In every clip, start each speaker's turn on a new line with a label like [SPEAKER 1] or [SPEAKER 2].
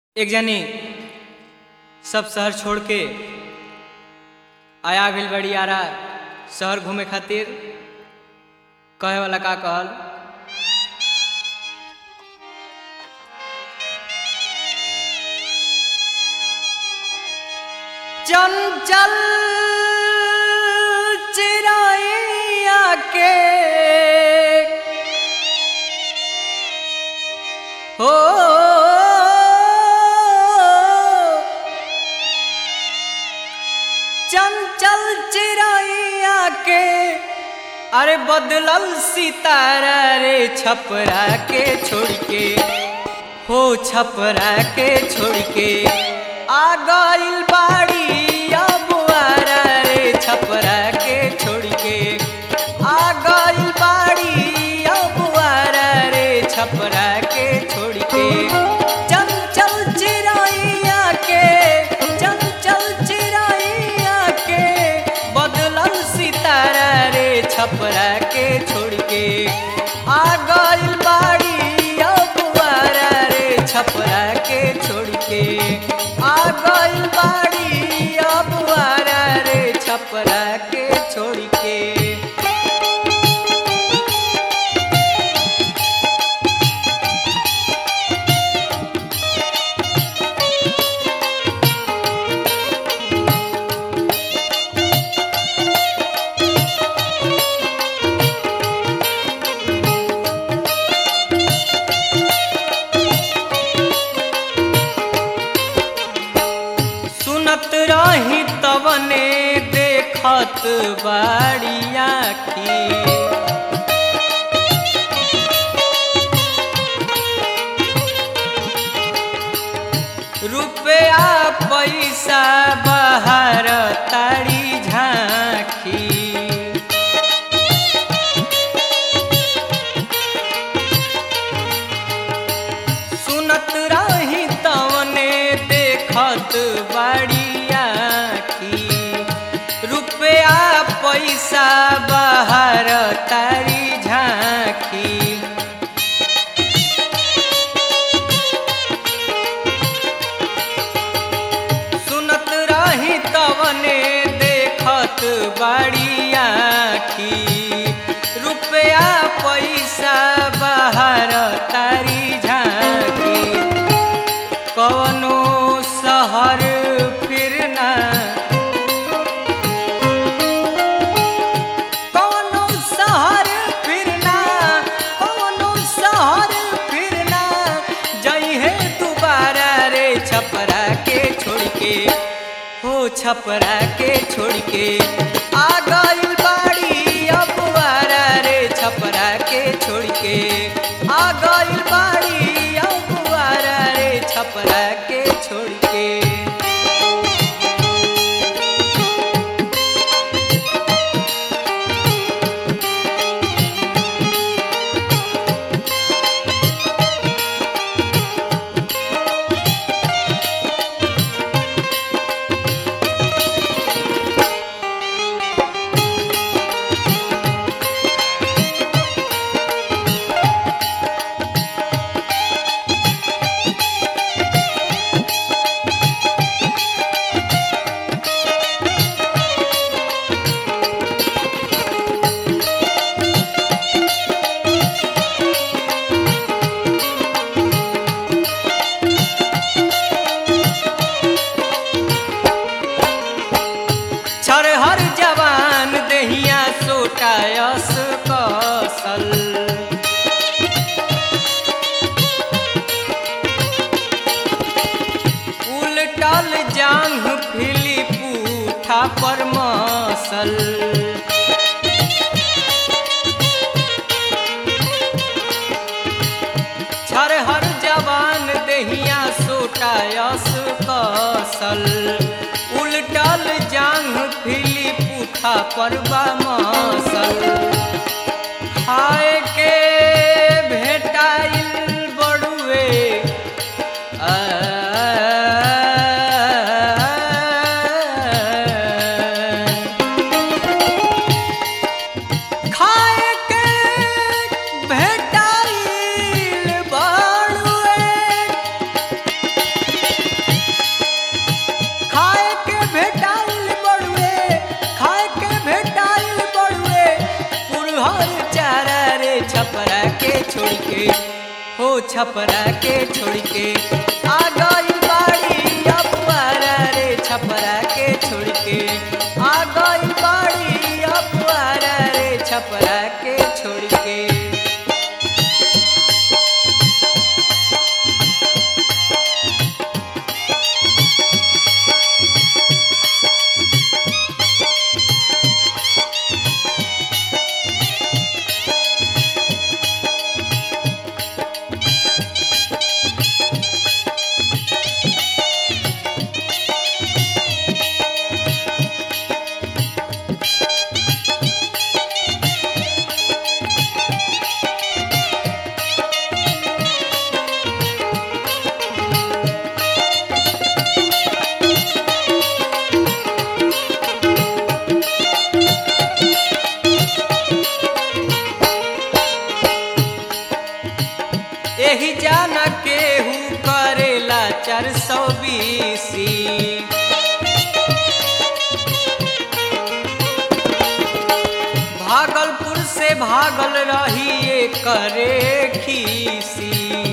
[SPEAKER 1] एक जनी सब शहर छोड़ के आया गइल बड़ी आरा शहर घूमे खातिर कहे वाला का कहल चंचल चिराइया के हो चंचल चिराइया के अरे बदलल सितारा रे छपरा के छोड़ के हो छपरा के छोड़ के आ गइल बाड़ी अब आरा रे छपरा के छोड़ के आ गइल बाड़ी अब आरा रे छपरा के छोड़ के चंचल चिराइया के चंचल चिराइया के बदलल सितारा रे छपरा के छोड़ के आ गइल बाड़ी अब आरा रे छपरा के छोड़ के आ गइल बाड़ी अब आरा रे छपरा के छोड़ के सुनत रही तवने देखत बाड़िया की रुपया पैसा बाहर तारी झांकी सुनत रही तवने देखत बाड़िया की रुपया पैसा बाहर तारी झांकी सुनत रही तवने देखत बाड़िया की रुपया पैसा बाहर तारी झांकी कवनो शहर फिरना कवनो शहर फिरना कवनो शहर फिरना जइहे दोबारा रे छपरा के छोड़ के हो छपरा के छोड़ के आ गइल बाड़ी अब आरा रे छपरा के छोड़ के आ गइल बाड़ी अब आरा रे छपरा के छोड़ के छरहर जवान दहिया सोटायस कसल उलटल जांघ फिली पूठा पर मसल छरहर जवान दहिया सोटायस कसल उलटल जांघ फिली पूठा पर मसल खाए के भेटाइल बड़ुए आ, खाए के भेटाइल बड़ुए के हो छपरा के छोड़ के आ गई बाड़ी अपुआरा रे छपरा के छोड़ के आ गई बाड़ी अपुआरा रे छपरा के छोड़ के एही जाना केहू करेला चार सौ बीसी भागलपुर से भागल रही ये करे खीसी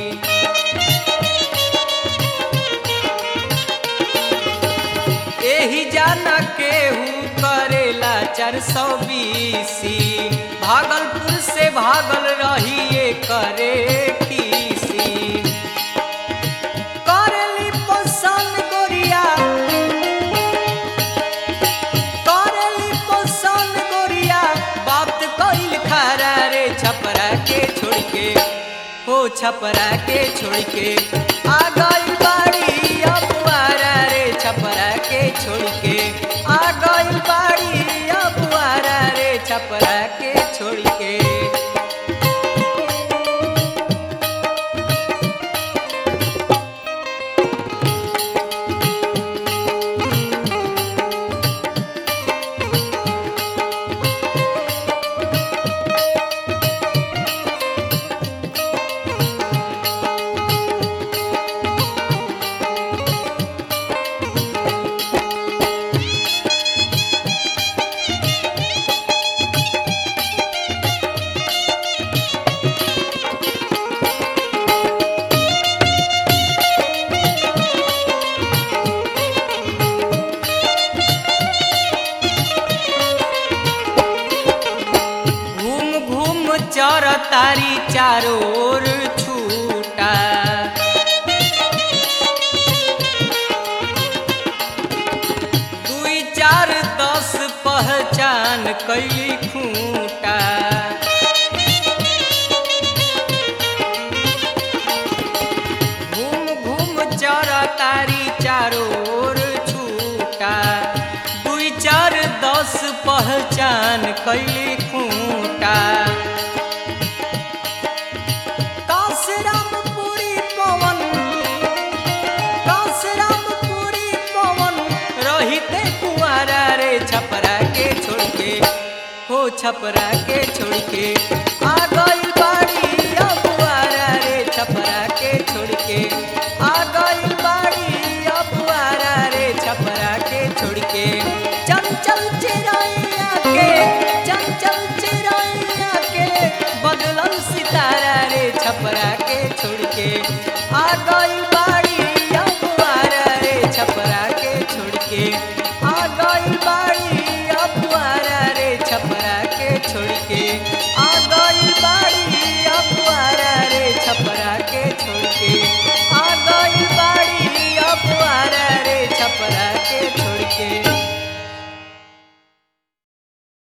[SPEAKER 1] एही जाना केहू करेला चार सौ बीसी भागलपुर से भागल रही ये करे खीसी करेली पसंद गोरिया करेली पसंद गोरिया बात कइल खारा रे छपरा के छोड़ के हो छपरा के छोड़ के आ गई बाड़ी अपुआरा रे छपरा के छोड़ के आ गई बाड़ी अपुआरा रे छपरा के छोड़ के घूम घूम चर तारी चारों ओर छूटा दुई चार दस पहचान कैली खूंटा घूम घूम चर तारी चारों ओर छूटा दुई चार दस पहचान कैली खूंटा कांसरामपुरी पवन कांसरामपुरी पवन रहिते कुआरा रे छपरा के छोड़ के हो छपरा के छोड़ के आ गई